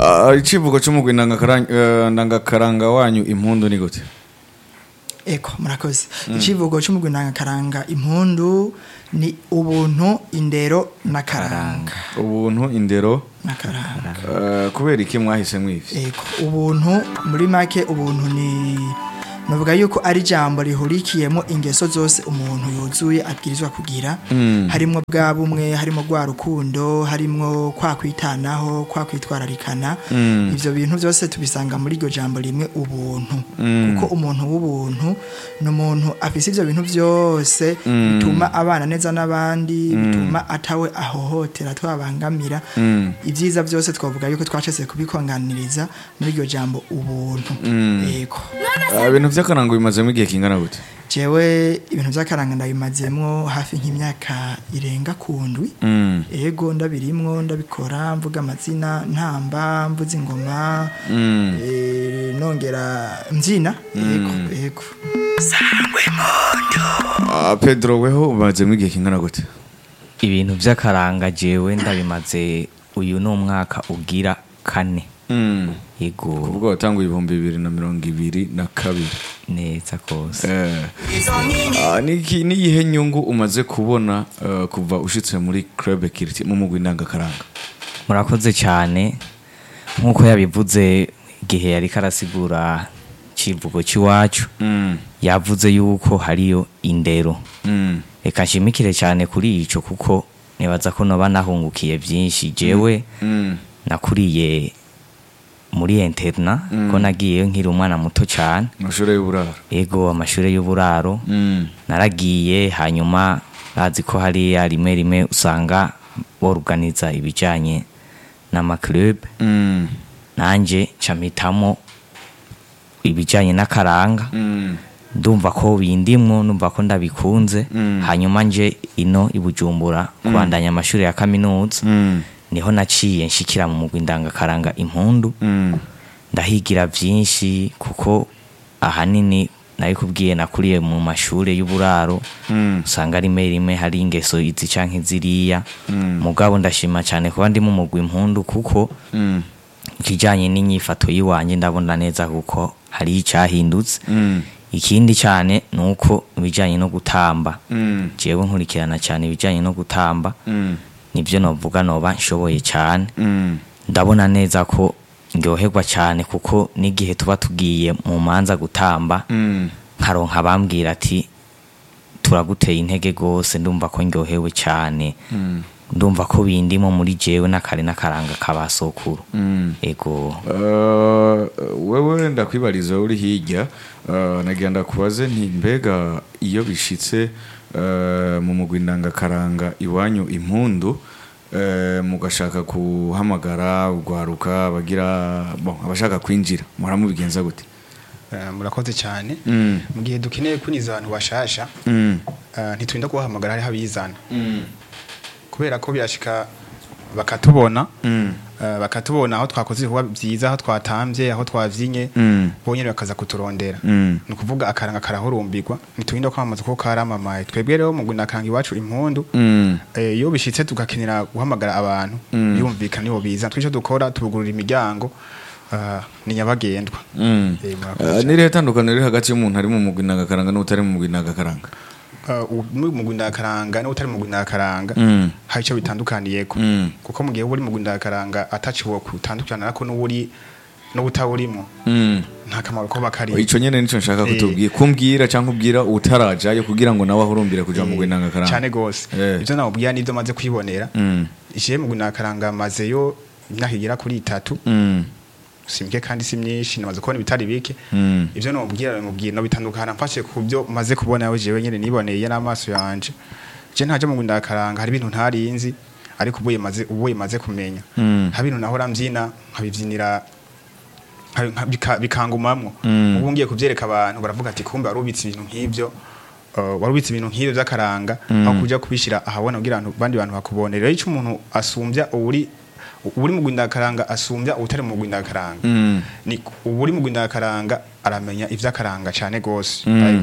Ah, icivugo c'umugwi ndangakaranga eh, ndangakaranga wanyu impundu ni gute eko murakoze icivugo c'umugwi ndangakaranga impundu ni ubuntu indero n'akaranga ubuntu indero n'akaranga eh, kubera iki mwahise mwivye eko ubuntu muri make ubuntu ni navuga yuko ari ijambo rihurikiyemo ingeso zose umuntu yuzuye abwirizwa kugira harimo bwa bumwe harimo rwa rukundo harimo kwa kwitanaho kwa kwitwararikana ivyo bintu byose tubisanga muri iryo jambo rimwe ubuntu kuko umuntu w'ubuntu ni umuntu afise ivyo bintu byose bituma abana neza n'abandi bituma atawe ahohotera twabangamira ibyiza byose twavuga yuko twacese kubikonganiriza muri iryo jambo ubuntu yego Ah, ibintu vy'akaranga bimazemo igihe kingana gute jewe ibintu by'akaranga ndabimazemwo hafi nk'imyaka irenga ku ndwi Mm. ego ndabirimwo ndabikora mvuga amazina ntamba mvuza ingoma Mm. eh, nongera mbyina yego yego Ah, pedro weho umazemo igihe kingana gute ibintu by'akaranga jewe ndabimaze uyu ni umwaka ugira kane Mm. yego ubwo watanguye ibihumbi bibiri na mirongo ibiri na kabiri neza kose Eh. Ah, niki- niyihe nyungu umaze kubona eh, kuva ushitse muri club kiriti mu mugwi ndangakaranga murakoze cyane nk'uko yabivuze igihe yari karasigura kivugo cy'iwacu Mm. yavuze yuko hariyo indero Mm. reka nshimikire cyane kuri ico kuko nibaza ko noba nahungukiye byinshi jewe Mm. nakuriye muri interna ko nagiyeyo nkiri umwana muto cyane amashuri y'uburaro ego amashuri y'uburaro Mm. naragiye hanyuma bazi ko hariya rimwe rimwe usanga boruganiza ibijyanye n'amaclub Mm. nanjye mpitamo ibijyanye n'akaranga Mm. ndumva ko bindimwo ndumva ko ndabikunze Mm. hanyuma nje ino i bujumbura kubandanya amashuri ya kaminuza Mm. niho naciye nshikira mu mugwi ndangakaranga impundu Mm. ndahigira byinshi kuko ahanini nabikubwiye nakuriye mu mashuri y'uburaro Mm. usanga rimwe rimwe hari ingeso izi canke ziriya Mm. mugabo ndashima cyane kuba ndi mu mugwi impundu kuko Mm. ikijanye n'inyifato yiwanje ndabona neza kuko hari icyahindutse Mm. ikindi cyane ni uko ibijyanye no gutamba Mm. jewe nkurikirana cyane ibijyanye no gutamba Mm. nibyo novuga noba nshoboye cyane Mm. ndabona neza ko ndyoherwa cyane kuko n'igihe tuba tugiye mu manza gutamba Mm. nkaronka abambwira ati turaguteye intege rwose ndumva ko ndyohewe cyane Mm. ndumva ko bindimo muri jewe n'akare n'akaranga kabasokuru Mm. ego Uh, wewe ndakwibariza uri hirya uh, nagira ndakubaze nti mbega iyo bishitse uh, mu mugwi ndangakaranga iwanyu impundu uh, mugashaka kuhamagara ugwaruka bagira bon abashaka kwinjira muramubigenza gute Eh, murakoze cyane Mm. mu gihe dukeneye kwiniza abantu bashasha Mm. eh, ntiturinda kubahamagara hariho abizana Mm. kubera ko byashika bakatubona Mm. eh, bakatubona aho twakoze ibikorwa byiza aho twatambye aho twavyinye Mm. bonyene bakaza kuturondera Mm. ni ukuvuga akaranga karahurumbirwa ntiturinda kwamamaza ko karamamaye twebwe rero mu akaranga iwacu impundu Mm. eh, iyo bishitse tugakenera guhamagara abantu Mm. yumvikana nibo biza twico dukora tubugurura imiryango eh, ni nyabagendwa Mm. Eh, murakoze Uh, cyane. nirihe tandukaniro riri hagati y'umuntu ari mu mugwi ndangakaranga n'utari mu mugwi ndangakaranga Uh, muri mu ndakaranga n'utari mu ndakaranga Mm. hari icyo bitandukaniyeko Mm. kuko mu gihe uba uri mu ndakaranga ataciwe kutandukana nako n'uburi n'ubutawurimo Mm. nta kamaro ko bakari ico nyene nico nshaka Eh. kutubwira kumbwira canke ubwira utarajayo kugira ngo nawe ahurumbire kuja mu gwinanga karanga cyane gose Eh. ivyo namubwira nivyo maze kwibonera Mm. ishiye mu ndakaranga mazeyo imyaka igera kuri itatu Mm. si mike kandi si myinshi namaze kubona ibitari bike Mm. ivyo nomubwira nomubwira no bitandukana mfashe ku byo maze kubona yawe jewe nyene niboneye n'amaso yanje je ntaje mu ndakaranga hari ibintu ntarinzi ariko ubuye maze ubuye maze kumenya Mm. hari ibintu nahora mbyina nkabivyinira nka- nka- bika- bikangumamwo Mm. ubu ngiye kuvyereka abantu baravuga ati kumbe warubitse ibintu nk'ivyo uh, warubitse ibintu nk'ivyo vy'akaranga aho kuja kubishira ahabona kugira ngo abandi bantu bakubonere rero ico umuntu asumbya uri uri mu gwindakaranga asumbya utari mu gwindakaranga Mm. ni uri mu gwindakaranga aramenya ivy'akaranga cane gose Mm.